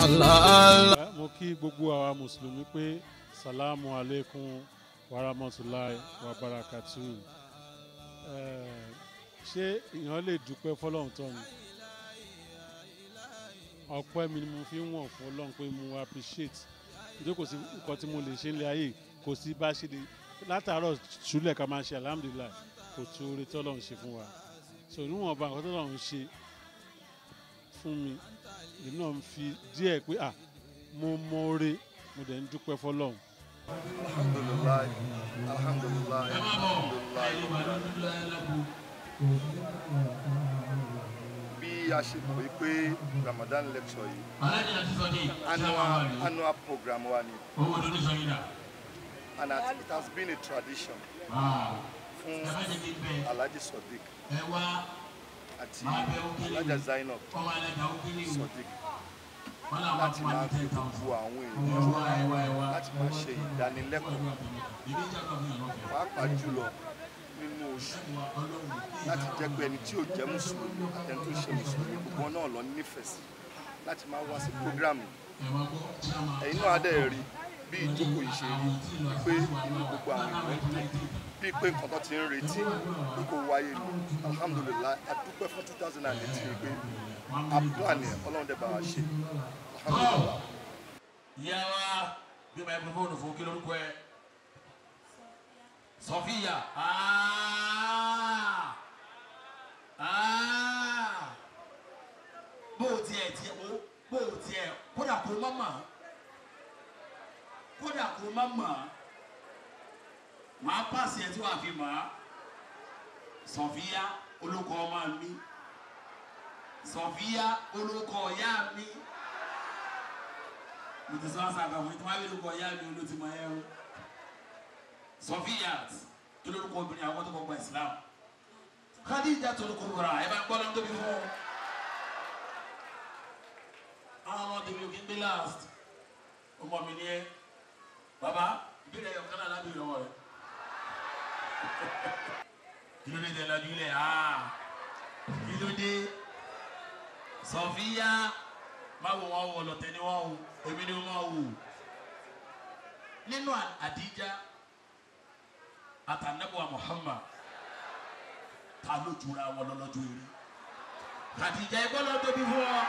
Allah. mo kí gbogbo àwa mùsùlùmí pé salamu aleykum warahmatulahi wabarakatu Eh, ṣé èèyàn lè dúpẹ́ fọlọ́run tán ni ọpẹ́ mi ni mo fi ń wọ̀n fún ọlọ́run pé mo appreciate nítorí kò sí nǹkan tí mo lè ṣe nílé ayé kò sí bá ṣe lè látàárọ̀ ṣúlẹ̀ ká máa ṣe alhamdulilayi kò tó oore tí ọlọ́run ṣe fún wa so níwọ̀nba nǹkan tí ọlọ́run ṣe fún mi èmi náà ń fi díẹ̀ pé à mo mọ oore mo dẹ̀ ń dúpẹ́ fọlọ́run. alhamdulilayi alhamdulilayi alhamdulilayi bí a ṣe mọ̀ wípé ramadan lecture yìí annual annual program wa ni and as it has been a tradition fún alhaji sodiq àti alhaja zainab sodiq láti máa fi gbogbo àwọn èèyàn láti máa ṣe ìdánilẹ́kọ̀ọ́ pàápàá jùlọ nínú oṣù láti jẹ́ pé ẹni tí ò jẹ́ mùsùlùmí àtẹni tó ṣe mùsùlùmí gbogbo wọn náà lọ nífẹ̀ẹ́ sí láti máa wá sí prógrámù ẹ̀yin náà á dẹ̀ rí bí ìjókòó yìí ṣe rí pé inú gbogbo àwọn èèyàn ń dùn bíi pé nǹkan tó ti ń retí pé kò wáyé ni alhamdulilayi a dúpẹ́ fún two thousand and eighteen pé a plan ẹ̀ ọlọ́run dẹ̀ bá wa ṣe alhamdulilayi. ìyá wa bí microphone fún kí lórúkọ ẹ sọfíà Ah! Ah! bó o tiẹ̀ tiẹ̀ o bó o tiẹ̀ kódà kó má mà kódà kó má mà màá pàṣẹ tí wàá fi mà á sọfíà olùkọ́ ọmọ mi sọfíà olùkọ́ ọ̀yá mi mo ti sọ àṣà àgbà fún yín tí wọ́n á bí olùkọ́ ọ̀yá mi olùtìmọ̀ ẹ̀ o sọfíyàt kí lórúkọ obìnrin àwọn tó kọ gba islam khadija tó lóko wúra ẹ bá gbọ́dọ̀ tóbi fún un àwọn ọmọ tèmi ò kí ń gbé last ọmọ mi ni ẹ baba ìbílẹ̀ yọ kánà lábẹ́ ìrọwọ́ rẹ kí ló dé tẹ lajú ilẹ̀ aa kí ló dé sọfíyà má wọ wọn wọ lọtẹ ni wọn wò èmi ni wọn máa wò nínú àdíjà atanabuwa muhammad ta ló jura wọn lọ́lọ́jọ́ eré Khadija ẹgbẹ́ lọ tóbi fún ọ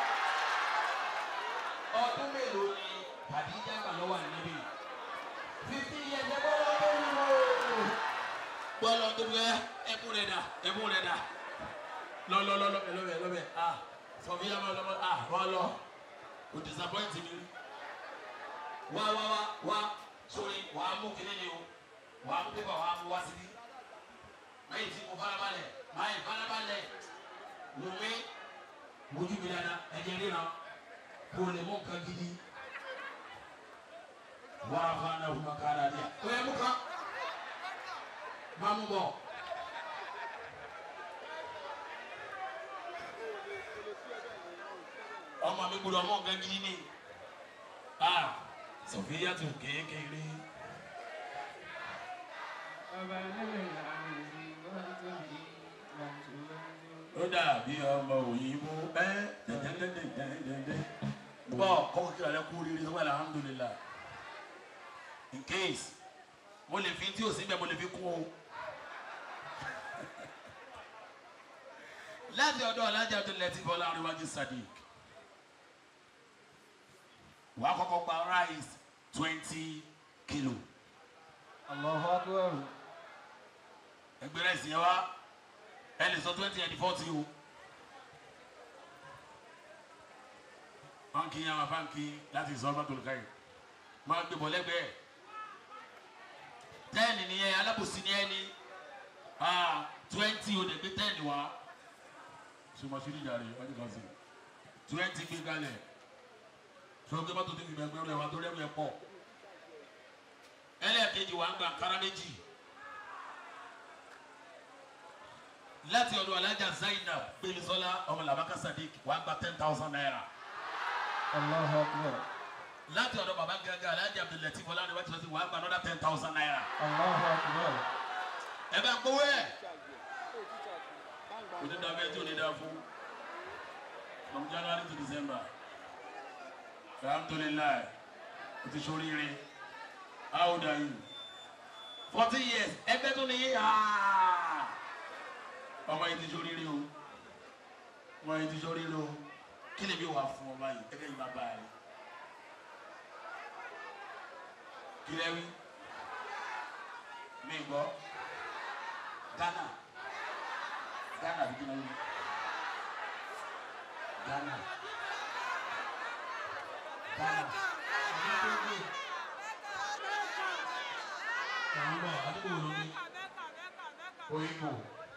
ọdún mélòó ni Khadija gbà lọ́wọ́ àníbí fifty years ẹgbẹ́ lọ tóbi fún ọ gbọ́dọ̀ tóbi ẹ ẹkún rẹ dà ẹkún rẹ dà lọ́lọ́lọ́lọ́ lọ́bẹ̀ lọ́bẹ̀ ah sọfíà máa lọ́mọ ah wọ́n lọ kò disappoint mi wá wá wá wá sórí wàá mú kíní ni o wàá mú pépà wàá mú wá síbí máyì tí mo farabalẹ̀ máyì farabalẹ̀ lómi wojú mi dada ẹ̀jẹ̀ ríran kó lè mú nǹkan gidi wàá fa náà fún ká dáadé ó yẹ mú kan má mú bọ̀. ọmọ mi gbọ́dọ̀ mú nǹkan gidi ni ah sọfíyà tó kékeré. ó dàbí ọmọ òyìnbó ẹ dẹdẹdẹdẹdẹdẹ bọ kọkọ kí lálẹ́ kú rírì sọgbà alhamdulilah in case mo lè fi tí o sí bẹ mo lè fi kún o láti ọ̀dọ̀ alájà tó lẹtí bọlá àríwájú sadiq wàá kọ́kọ́ gba rice twenty kilo Allahu akbar. ẹgbẹ́ rice yẹn wá ẹ lè sọ twenty and forty o báńkì yẹn àwọn báńkì láti sọ ọgbà tòlùkà yìí máa gbé bọ̀ lẹ́gbẹ̀ẹ́ tẹ́ẹ̀nì nìyẹn alábòsí ni ẹ ní twenty o lè gbé tẹ́ẹ̀nì wá sọmọsí ní ìjàre wájú kan sí twenty gbé kalẹ̀ sọ gbé mọ́tò tó fi gbẹgbẹ́ rẹ̀ wá tó rẹ̀ rẹ̀ pọ̀ ẹlẹ́ẹ̀kejì wà ń gba kára méjì láti ọ̀dọ̀ alájà zainab gbémisọ́lá ọmọ làbákà sadiq wà ń gba ten thousand naira Allahu akbar. láti ọ̀dọ̀ baba gẹ́gẹ́ alájà abdulatif ọlọ́run wájú lọ́sí wà ń gba another ten thousand naira Allahu akbar. ẹ bá ń gbowó ẹ̀ onídàá bẹ́ẹ̀ tí ò ní dáa fún from january to december alhamdulilayi o ti ṣoríire how old are you fourteen years ẹgbẹ́ tó nìyí ọmọ yìí ti ṣoríire o ọmọ yìí ti ṣoríire o kí lè bí wà fún ọba yìí ẹgbẹ́ yìí bá bá yìí kí lẹ́ wí mi gbọ́ Ghana Ghana bí kí lẹ́ wí Ghana Ghana àwọn àdúgbò wo ló ní oyinbo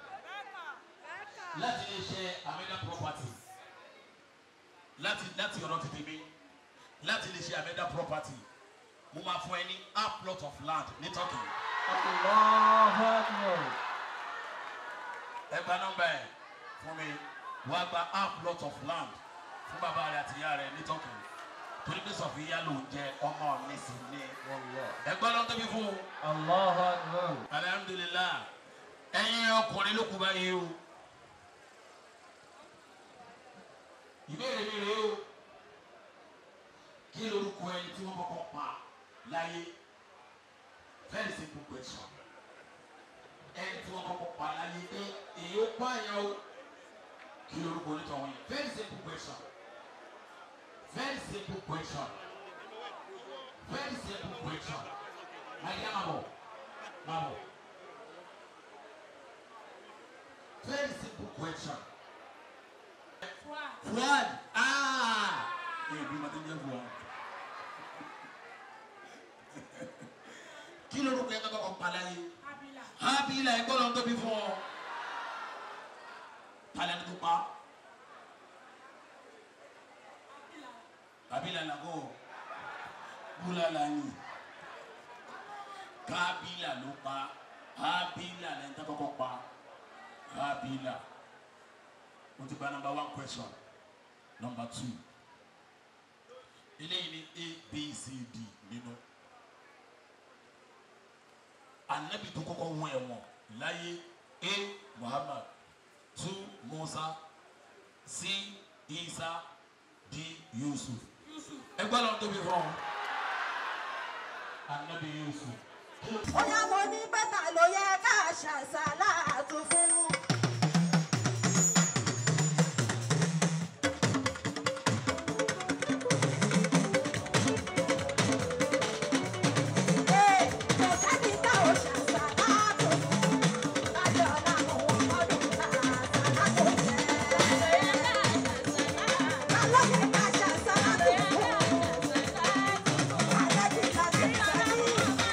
láti lè ṣe amẹ́dá property láti láti ọ̀rọ̀ tètè mi láti lè ṣe amẹ́dá property mo máa fún ẹ ní half plot of land ní Turkey Allahu Akbar. ẹ gba nọ́mbà ẹ fún mi wàá gba half plot of land fún bàbá rẹ àti ìyá rẹ ní Turkey torí pé sọfìyà ló ń jẹ ọmọ mi sì ní Wallah. ẹ gbọ́ lọ́n tóbi fún un. Allahu Akbar. alhamdulilah ẹ̀yin ọkùnrin ló kú báyìí o ìbéèrè mi rèé o kí lorúkọ ẹni tí wọ́n kọ́kọ́ pa láyé very simple question ẹni tí wọ́n kọ́kọ́ pa láyé pé èyí ó pààyàn o kí lorúkọ onítọ̀hún yẹn very simple question very simple question very simple question ayé máa bọ̀ máa bọ̀. Very simple question. Fuad. Ah. Ee bí màtí ń jẹ́ Fuad. Kí lorúkọ yẹn kọ́kọ́ pa láyé? Hábílà ẹ̀gbọ́n ló ń tóbi fún ọ. Talẹ̀ ní tó pa. Hábílà làgọ́. Búlà làyìn. Kábílà ló pa. Hábílà lẹ́yìn tó kọ́kọ́ pa. Habila. Mo ti gba number one question. Number two. Eléyìí ni A B C D nínú. Anabi tó kọ́kọ́ wọ ẹ̀wọ̀n láyé A Muhammad two Musa C Isa D Yusuf. Ẹgbẹ́ lọ́n tóbi fún ọ. Anabi Yusuf. Bóyá mo ní bẹ́tà ló yẹ ká ṣàṣàlátù fún. Ee, kò sẹ́ni tá ò ṣàṣàlátù fún. Lájọ́ ọ̀la mo wọ́n mọ́dún ká ṣàṣàlátù jẹ́. Ta ló yẹ ká ṣàṣàlátù fún? Alẹ́ bí ká ṣe sẹ́yìn.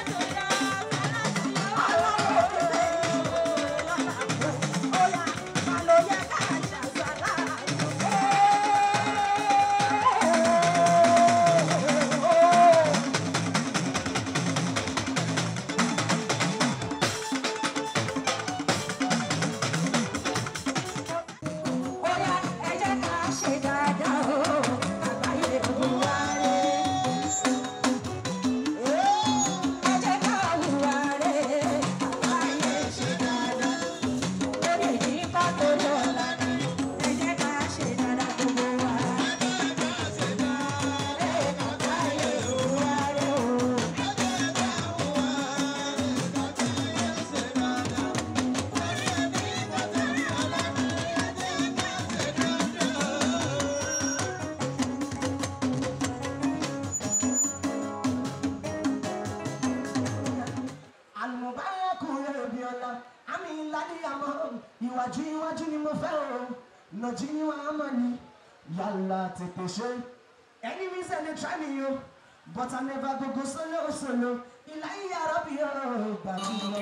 àlùmọ̀bárakùnrin òbí ọ̀la àmì ìlàdí àmọ́ ìwájú iwájú ni mo fẹ́ o nàjí ni wàá mọ̀ ni yàrá tètè ṣe. enemies dem dey try me o but i never go go solo solo ìlà ìyàrá bí ọ̀rọ̀ gbà mí lọ.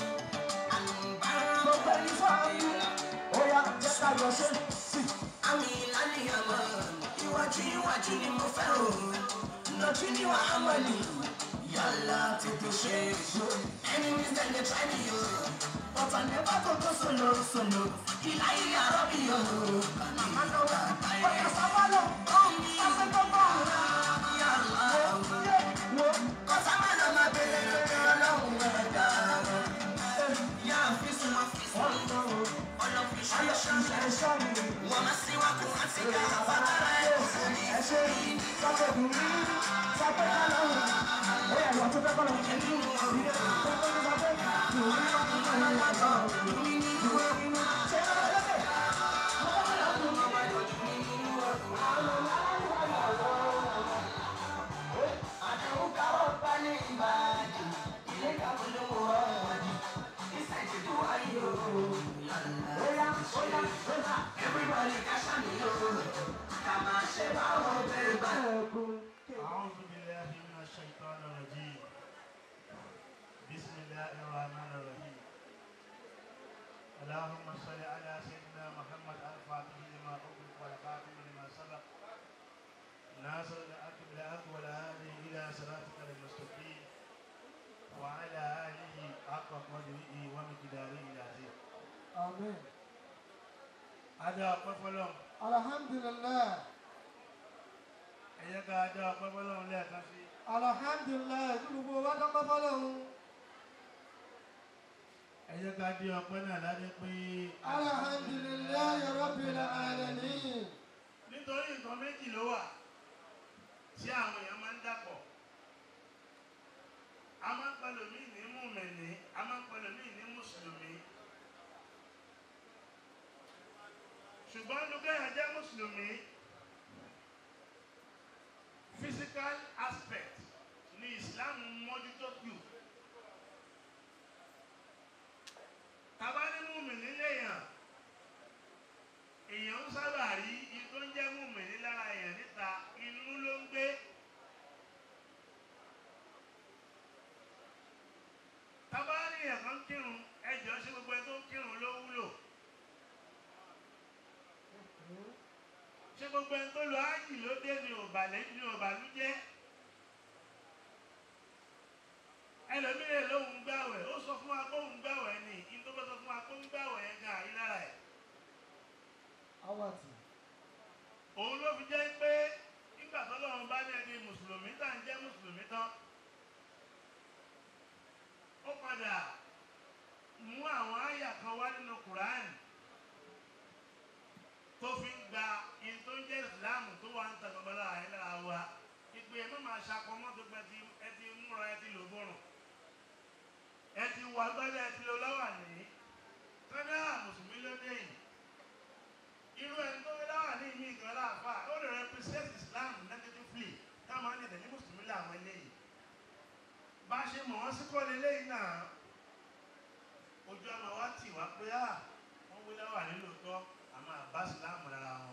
gbogbo ẹni fọ́ mi ó yà jẹ́ ká lọ ṣe sí. àmì ìlàdí àmọ́ ìwájú iwájú ni mo fẹ́ o nàjí ni wàá mọ̀ ni yàrá tètè ṣe. enemies dem dey try me o but i never go go solo solo ìlà ìyàrá bí ọ̀rọ̀ màmá lọ́wọ́ ó yà sábà lọ ọ̀sẹ̀ tó bọ̀ yàrá wo kọ́sàmá lọ máa bèrè ọlọ́run ẹ̀dá yà fi sùn wá fi sùn ọlọ́fi ṣe ṣe wọ́n máa sí wá kó wá sí ká bàbá ẹ̀ kò sí ní. أعوذ بالله من الشيطان الرجيم بسم الله الرحمن الرحيم اللهم صل على سيدنا محمد الفاتح لما أغلق والخاتم لما سبق ناصر الحق بالحق والهادي إلى صراطك المستقيم وعلى آله حق قدره ومقداره العظيم Amen. هذا قفلهم Alhamdulillah. ẹ̀yẹ́ ká dá ọpẹ́ fọlọ́run lẹ́ẹ̀kan sí Alhamdulillah. Tí gbogbo wa dọ́pẹ́ fọ́lọ́run. ẹ̀yẹ́ ká dé ọpẹ́ náà ládé pé Alhamdulillah Rabbil alamin. nítorí nǹkan méjì ló wà tí àwọn èèyàn máa ń dàpọ̀ a máa ń pẹ̀lú mí ní mùmẹ̀ní a máa ń pẹ̀lú mí ní mùsùlùmí ṣùgbọ́n lukẹ́yà jẹ́ mùsùlùmí physical aspect ní Islam mójútó jù tàbá ní mùmẹ̀ní léèyàn èèyàn ń sábà rí i tó ń jẹ́ mùmẹ̀ní lára èèyàn níta inú ló ń gbé tàbá ní èèyàn kan kírun ẹjọ́ sí gbogbo ẹni tó ń kírun ló wúlò ṣé gbogbo ẹni tó lọ ájì ló dé ní òbàlẹ̀ ní òbàlújẹ́ ẹlòmíràn lóhùn gbàwẹ̀ ó sọ fún wa pé òun gbàwẹ̀ ni in tó bá sọ fún wa pé òun gbàwẹ̀ yẹn gan àyílára ẹ̀ Awàtì. òun ló fi jẹ́ pé nígbà tó lọ́run bá ní ẹni mùsùlùmí tá à ń jẹ́ mùsùlùmí tán ó padà mú àwọn àyà kan wá nínú kùránì tó fi ń gba in tó ń jẹ́ ìsìláàmù tó wà ń ta gbogbo lára yẹn lára wa ìpè ẹ má máa ṣàpamọ́ tó gbẹ ti ẹ ti múra ẹ ti lò bọ̀rùn ẹ ti wà gbọ́dọ̀ ẹ ti lò lọ́wọ́ ní kọ́dá mùsùlùmí ló dé yìí irú ẹni tó láwà ní ìmí ìgbà láàfà ó lè represent Islam negatively táwọn ní ìdẹ̀ní mùsùlùmí làwọn eléyìí bá a ṣe mọ̀ wọ́n sí kọ́ leléyìí náà ojú àmọ́ wa tì wá pé à wọ́n wí láwà nílò tọ́ àmọ́ àbá Islam lára wọn.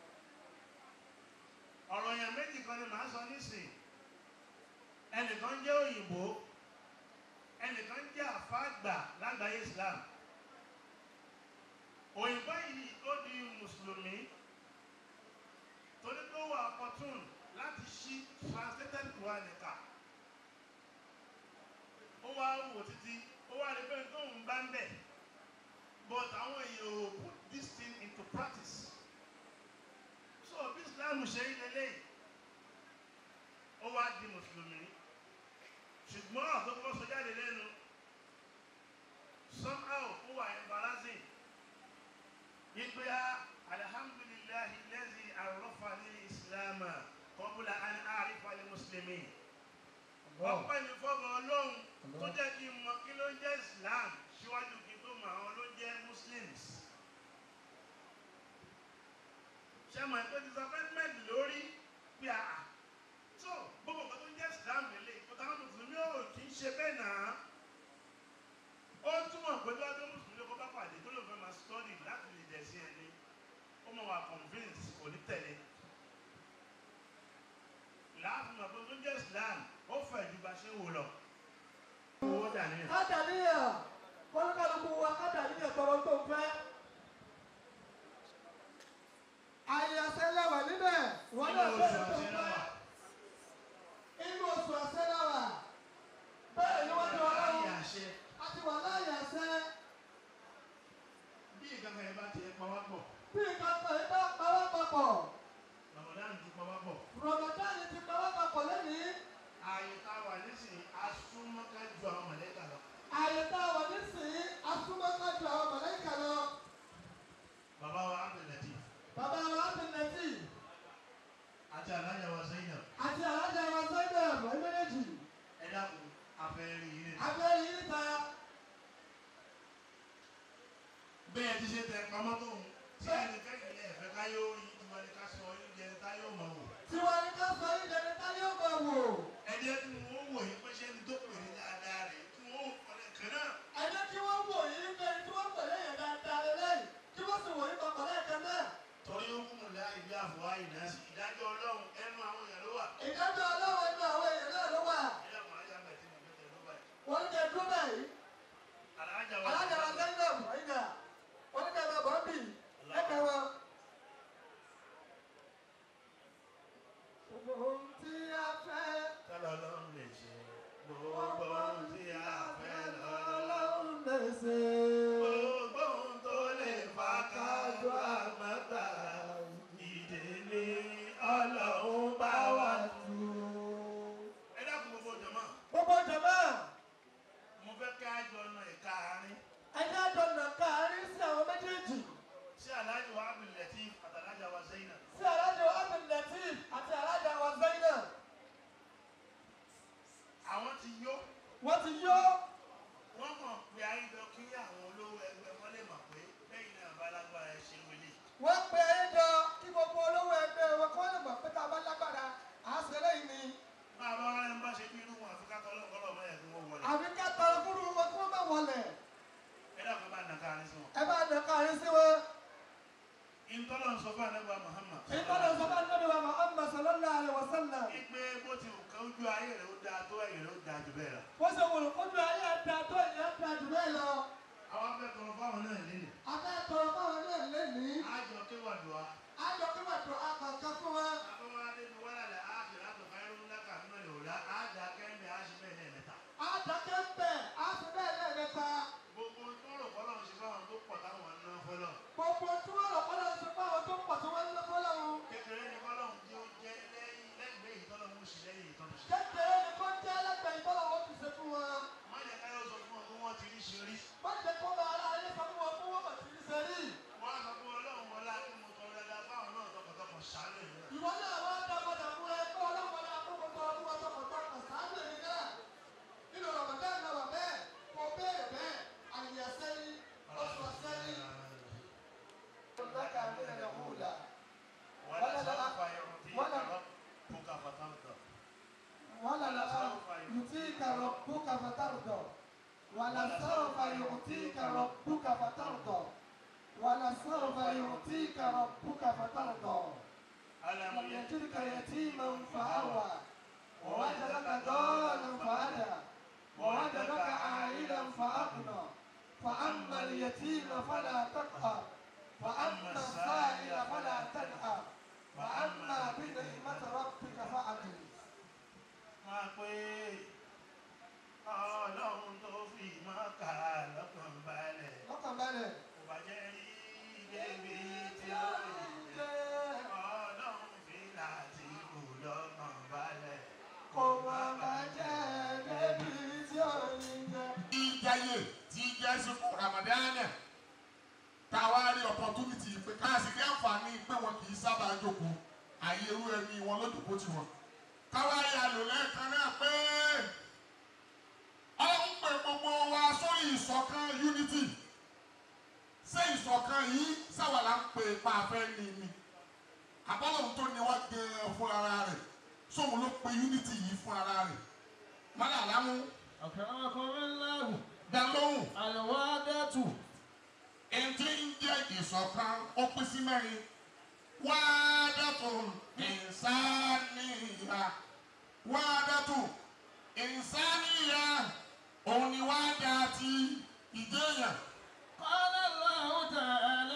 ọ̀rọ̀ yẹn méjì kan ni màá sọ nísìn ẹnìkan jẹ́ òyìnbó ẹnìkan jẹ́ àfáàgbà lágbàáyé Islam òyìnbó yìí ó di mùsùlùmí torí pé ó wà opportune láti ṣí translated Quran ká ó wá wò títí ó wá rí pé tóun bá ń bẹ̀ but àwọn èèyàn ò put this thing into practice so bí Islam ṣe ń lélẹ̀ ó wá di mùsùlùmí ṣùgbọ́n àtọ́kọ́ sọ jáde lẹ́nu somehow ó wà embarrassing yípe alhamdulillahi lẹ́sìn arọ́fàní ìsìlámà kọ́bùlà àni àrífàní mùsùlùmí. ọpẹ́ ní fọ́mọ ọlọ́run tó jẹ́ kí n mọ kí ló ń jẹ́ islam síwájú kí n tó mọ àwọn ló ń jẹ́ muslims. ṣé mo ẹ̀ pé disappointment lórí pé àà tó gbogbo nǹkan tó ń jẹ́ islam lélẹ̀ ìfọ̀tà àwọn mùsùlùmí ò kì í ṣe bẹ́ẹ̀ náà ó túmọ̀ pé bí wọ́n tó mùsùlùmí ló kọ́ bá pàdé tó ló fẹ́ máa study láti lè dẹ̀ sí ẹni ó mọ̀ wá convince kò ní tẹ̀lé láàfin mọ̀ pé tó jẹ́ Islam ó fẹ̀ ju bá ṣe ń wò lọ. owó dà ní. Kádàníyà. Kọ́lùkọ́lùkù wa kádàníyà tọrọ tó ń fẹ́. Àyè àṣẹlẹ̀wà níbẹ̀. Wọ́n náà Nínú bẹ̀rẹ̀ oṣù tó ń àṣẹlẹ̀wà. fẹ́. Inú oṣù àṣẹlẹ̀wà. Bẹ́ẹ̀ ni wọ́n ti wà Ayé láwọn. àṣẹ A ti wà láyé àṣẹ. bí ìkankan yẹn bá tiẹ̀ pa wá pọ̀ Bí nǹkan kan yìí bá pawọ́ papọ̀. Ramadan ti pa wá pọ̀ Ramadan ti pawọ́ papọ̀ lónìí. ààyè tá a wà nísìnyí asúnmọ́ká ju àwọn mọ̀lẹ́kà lọ. Àyè tá a wà nísìnyí, asúmọ́ká ju àwọn mọ̀lẹ́kà lọ. bàbá wa Abdul Latif Bàbá wa Abdul Latif àti alájà wa Zainab fún àdébà Muhammad. ìtọ́lẹ̀ sọ́kà níbi wa Muhammad sallallahu alaihi wa sallam. Ipe bó ti wù ká ojú ayé rẹ̀ ó dáa tó ẹ̀yìn rẹ̀ ó dáa jù bẹ́ẹ̀ lọ. bó ṣe wò ojú ayé ẹ̀dá tó ìyá ẹ̀dá jù bẹ́ẹ̀ lọ. Àwọn afẹ́ tọrọ fáwọn náà nílẹ̀. akẹ́kọ̀ọ́ báwọn náà lé ní. Àjọ kéwàdùá. ayọ̀ kí wàá tó akọ̀ọ̀kan fún wa. Akọ́wádé ni wọ́n lálẹ́ àkìrá tó fẹ́ rú lákà nínú ìrọ̀lá. Àjà kẹ́mi àṣì bẹ́ẹ̀ lẹ́ẹ̀mẹ́ta. àdàkẹ́ ń bẹ̀ á fi bẹ́ẹ̀ lẹ́ẹ̀mẹ́ta. Gbogbo tó rò fọlọ́ ṣe fáwọn tó pọ̀ táwọn ń ná fọlọ́. gbogbo tí wọ́n lọ kọ́lọ́ ń sọ fún àwọn tó pọ̀ tí wọ́n ń lọ fọ́lọ́run. Kékeré ni fọlọ́hún tí ó jẹ́ lẹ́yìn lẹ́gbẹ̀ẹ́ ìtọ́lọ́hún ó sì lẹ́yìn ìtọ́lọ́hún sí. kékeré ni kó jẹ́ lẹ́gbẹ̀ẹ́ ìtọ́lọ̀ wọn ti ṣe fún wa. Má jẹ́ káyọ̀ sọ fún ọ pé wọ́n ti rí ṣe rí. má jẹ́ kó máa ra ayé sọ fún wọn fún wọn bọ̀ sí ní sẹ́rí. Wọ́n á sọ fún ọlọ́run wọlá kí mo tọrọ dáadáa fáwọn náà tọkàntọkàn ṣàánú ìlú náà. ìwọ náà wá dá padà fún ẹ kó ọlọ́wọ́ náà kó kó tọ́ ọdún wọn tọkàntọkàn sáájú èmi náà. nínú Ramadan náà wà bẹ́ẹ̀ kó béèrè bẹ́ẹ̀ àyè sẹ́yìn oṣù sẹ́yìn. lọ́kà mi nà hùlà. ولا سوف يعطيك ربك فترضى ولسوف يؤتيك ربك فترضى ولسوف يؤتيك ربك فترضى ولسوف يؤتيك ربك فترضى ألم لم يجدك يتيما فآوى ووجدك ضالا فهدى ووجدك عائلا فأغنى فأما اليتيم فلا تقهر فأما السائل فلا تنهر فأما بنعمة ربك فحدث máa pé ọlọ́run tó fi máa kà lọ́kàn balẹ̀ lọ́kàn balẹ̀. kò bá jẹ́ rí débi tí ó lè ọlọ́run fi láti kù lọ́kàn balẹ̀ kò má bàjẹ́ débi tí ò ní jẹ́. ìjẹyè tí jẹ́ sùkú ramadana táwa rí opportunity pé káàsì ní àǹfààní pé wọn kì í sábà jókòó àyè irú ẹni wọn lójúkó tiwọn káwa rí àlò lẹ́ẹ̀kan náà pé ọlọ́run pè gbogbo wa sórí ìṣọ̀kan unity ṣé ìṣọ̀kan yìí sáwàlà ń pè pa afẹ́ ní mi àbọ̀lọ́run tó ní wá gan-an fún ara rẹ̀ sóhun ló pe unity yìí fún ara rẹ̀ mọ́lá àlámú أكرمكم الله dá lóhùn. الوادة Ẹ̀ntì ń jẹ́ ìṣọ̀kan ó pín sí mẹ́rin. Wádàtò ìsáníyà. Wádàtò ìsáníyà. Òun ni wádà ti ìjẹyàn. قال الله تعالى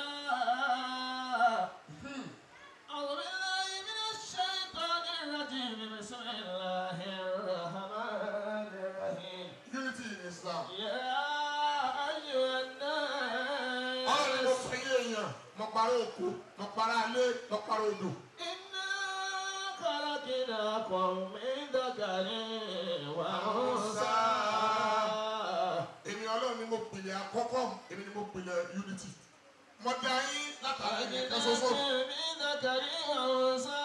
أعوذ بالله من الشيطان الرجيم بسم الله الرحمن الرحيم Unity in Islam. يا أيها الناس Ọlọ́run ló fẹ́ yé èèyàn. Mo parọ́ òkú, mo parọ́ alé, mo parọ́ odò. إنا خلقناكم من ذكر وأنثى Èmi ọlọ́run ni mo pìlẹ̀ àkọ́kọ́, èmi ni mo pìlẹ̀ unity. Mo dá yín látara ẹnìkan ṣoṣo. خلقناكم من ذكر وأنثى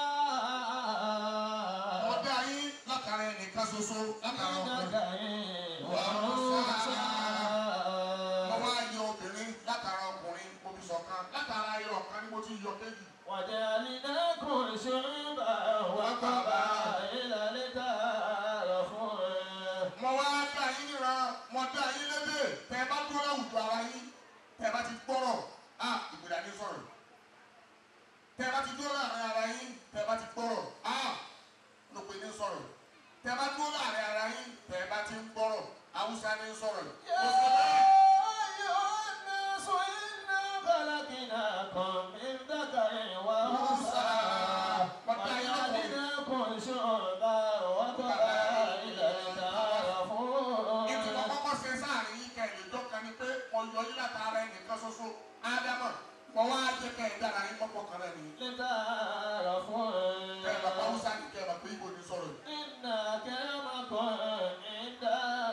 Mo dá yín látara ẹnìkan ṣoṣo. Látara من ọkùnrin. ذكر وأنثى Mo wá yọ obìnrin látara ọkùnrin mo fi ṣọ̀kan látara ayọ̀ ọ̀kan ni mo ti yọ kéjì. وجعلناكم شعوبا وقبائل لتعارفوا Mo wá dá yín níra, mo dá yín lédè. Tẹ bá dúró láwùjọ ara yín, tẹ bá ti gbọ́rọ̀, á ìgbéra ní sọ̀rọ̀. Tẹ bá ti dúró láàrin ara yín, tẹ bá ti gbọ́rọ̀, á lópe ní sọ̀rọ̀. Tẹ bá dúró láàrin ara yín, tẹ bá ti ń gbọ́rọ̀, Haúsá ní sọ̀rọ̀. يا Mo sọ bẹ́ẹ̀. أيها الناس إنا خلقناكم من ذكر وأنثى وجعلناكم شعوبا وقبائل لتعارفوا ìtumọ̀ kọ́kọ́ ṣe sáàrin yìí kẹ́ ìlú jọ́kan ni pé ọ̀yọ́ yìí látara ẹnìkan ṣoṣo ádámọ̀ mọ̀ wá jẹ́ kẹ́ ẹ̀ dára yín pọ́pọ́ kan náà nìyí. لتعارفوا kẹ́ ẹ̀ bàbá Hausa ni kẹ́ ẹ̀ bàbá Igbo ni sọ̀rọ̀ yìí. إن أكرمكم عند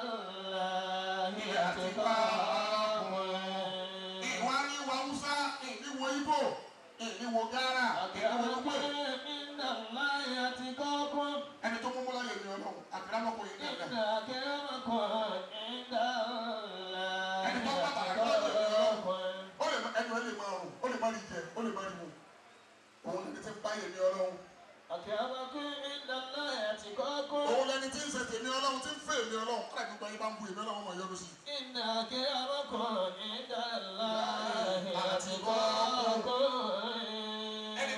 الله أتقاكم ìwà ni ìwà Hausa ìníwò Igbo ìníwò Ghana ìníwò أكرمكم Igbo عند الله أتقاكم ẹni tó mú múlá yẹn ni ọlọ́run àkàràmọ́kọ yìí إن dàda. أكرمكم عند الله ẹni tó bá bàrà kọ́ ọ̀dọ̀ yẹn ọlọ́run أتقاكم ó lè má ẹnu ẹ lè máa rùn ó lè má rí jẹ ó lè má rí mu òun lẹni tí ń bá yẹn ní ọlọ́run أكرمكم عند الله أتقاكم òun lẹni tí ń ṣe tèmi ọlọ́run tí ń fẹ́ èmi ọlọ́run kọ́lá gbogbo ayé bá ń bu èmi ọlọ́run ọmọ yọnu sí i. إن أكرمكم عند الله أتقاكم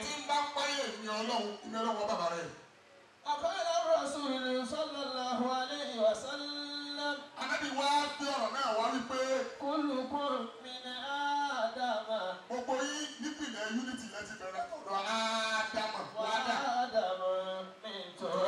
ọlọ́run ìmí ọlọ́run bàbá rẹ̀. أقال الرسول صلى الله عليه وسلم anábì wá gbé ọ̀rọ̀ náà wá wípé كلكم من آدم gbogbo yín nípìnlẹ̀ unity lẹ ti bẹ̀rẹ̀ ọ̀dọ̀ ádámà wádà. وآدم من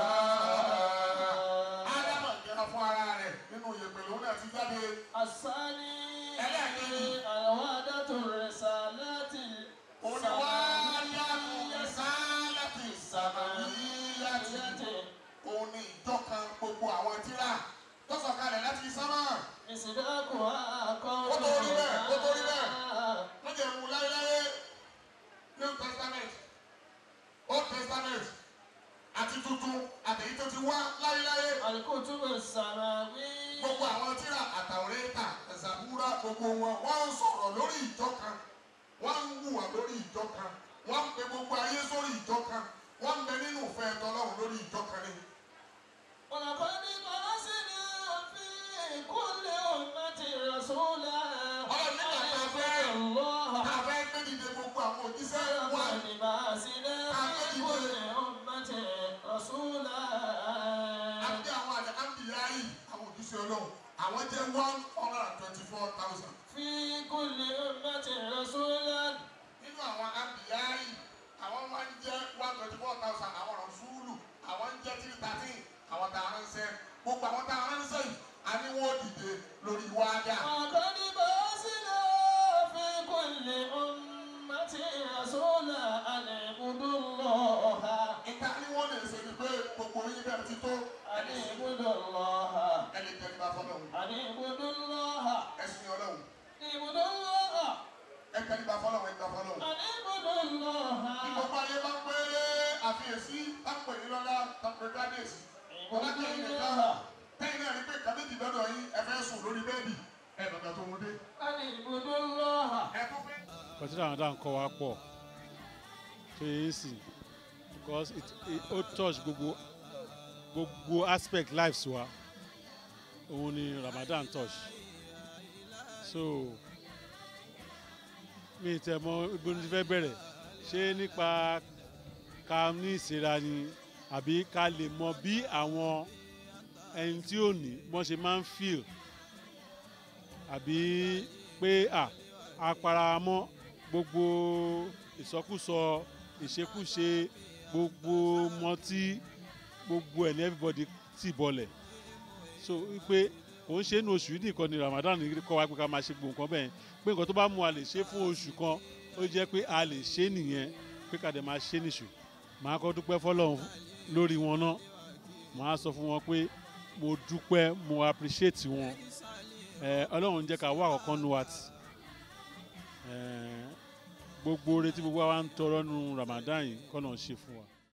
تراب ádámà jẹ́ra fún ara rẹ̀ nínú ìyẹ̀pẹ̀ lòun náà ti jáde. الثاني ẹlẹ́ẹ̀kejì الوحدة الرسالات òun ni wá yàtọ̀ ẹ̀sálàtì sàmàlíyàtì. òun ni ìjọ kan gbogbo àwọn tíra tó sọ̀kalẹ̀ láti sánmà. مصداقها Ó tó rí bẹ́ẹ̀, ó tó rí bẹ́ẹ̀. قولها wọ́n jẹ́ mu láéláé new testament old testament àti tuntun àtẹ̀yí tó ti wá láéláé. الكتب السماوية gbogbo àwọn tíra àtàwọ̀rẹ́ta ẹ̀sàbúrà gbogbo wọn wọ́n ń sọ̀rọ̀ lórí ìjọ kan wọ́n ń hùwà lórí ìjọ kan wọ́n ń pe gbogbo ayé sórí ìjọ kan wọ́n ń bẹ nínú ìfẹ́ ẹ̀tọ́lọ́run lórí ìjọ kan ni. ولقد بعثنا في كل أمة رسولا ọlọ́run nígbà tá a fẹ́ الله tá a fẹ́ gbé dìde gbogbo àwọn òjíṣẹ́ wa ولقد بعثنا في كل أمة رسولا àti àwọn àlẹ́ àmbìyáyì àwọn òjíṣẹ́ ọlọ́run àwọn jẹ́ one hundred and twenty-four thousand. في كل أمة رسولا nínú àwọn àmbìyáyì àwọn máa ń jẹ́ one twenty-four thousand àwọn rọ̀ṣúlù àwọn ń jẹ́ three thirteen àwọn tá a ránṣẹ́ gbogbo àwọn tá a ránṣẹ́ yìí a ní wọ́n dìde lórí wájà. ولقد بعثنا في كل أمة رسولا أن اعبدوا الله ìta ni wọ́n lè ṣe ni pé gbogbo yín bẹ̀rẹ̀ ti tó أن اعبدوا الله ẹni tẹ́lẹ̀ bá fọ́lọ́ òun أن اعبدوا الله ẹ̀sìn ọlọ́run اعبدوا الله ẹ̀kẹ́ni bá fọ́lọ́ òun ẹ̀gbá fọ́lọ́ òun. أن اعبدوا الله Bí gbogbo ayé bá ń pé àfiyèsí táǹpẹ̀ ní lọ́lá táǹpẹ̀ gádẹ́sì. Ọlájẹ́ yìí nìkan tẹ́yìn náà rí pé kàdéjì lọ́dọ̀ yín ẹ fẹ́ sùn lórí bẹ́ẹ̀dì. Ẹ bàbá tó wọlé. أن اعبدوا الله Ẹ tó fẹ́. kọtí àwọn dáhùn kọ́ wa pọ̀ tó yẹ sí because it it ó touch gbogbo gbogbo aspect lives wa òun ni Ramadan touch so mi tẹ mọ ibo ni ti fẹ́ bẹ̀rẹ̀ ṣé nípa ká ní ìsera ni àbí ká lè mọ bí àwọn ẹni tí ò ní wọ́n ṣe máa ń feel àbí pé à aparamọ́ gbogbo ìsọkúsọ ìṣekúṣe gbogbo mọtí gbogbo ẹ̀ ní everybody tì bọlẹ̀ so wípé kò ń ṣe ní oṣù yìí nìkan ni Ramadan ní kọ́ wa pé ká máa ṣe gbogbo nǹkan bẹ́ẹ̀ pé nǹkan tó bá mú a lè ṣe fún oṣù kan ó jẹ́ pé a lè ṣe nìyẹn pé ká dẹ̀ máa ṣe nìṣù màá kọ́ dúpẹ́ fọlọ́run lórí wọn náà màá sọ fún wọn pé mo dúpẹ́ mo appreciate wọn ẹ ọlọ́run jẹ́ ká wá àkọ́kọ́ nu wa tì ẹ gbogbo oore tí gbogbo wa ń tọrọ nu Ramadan yìí kọ́ náà ṣe fún wa.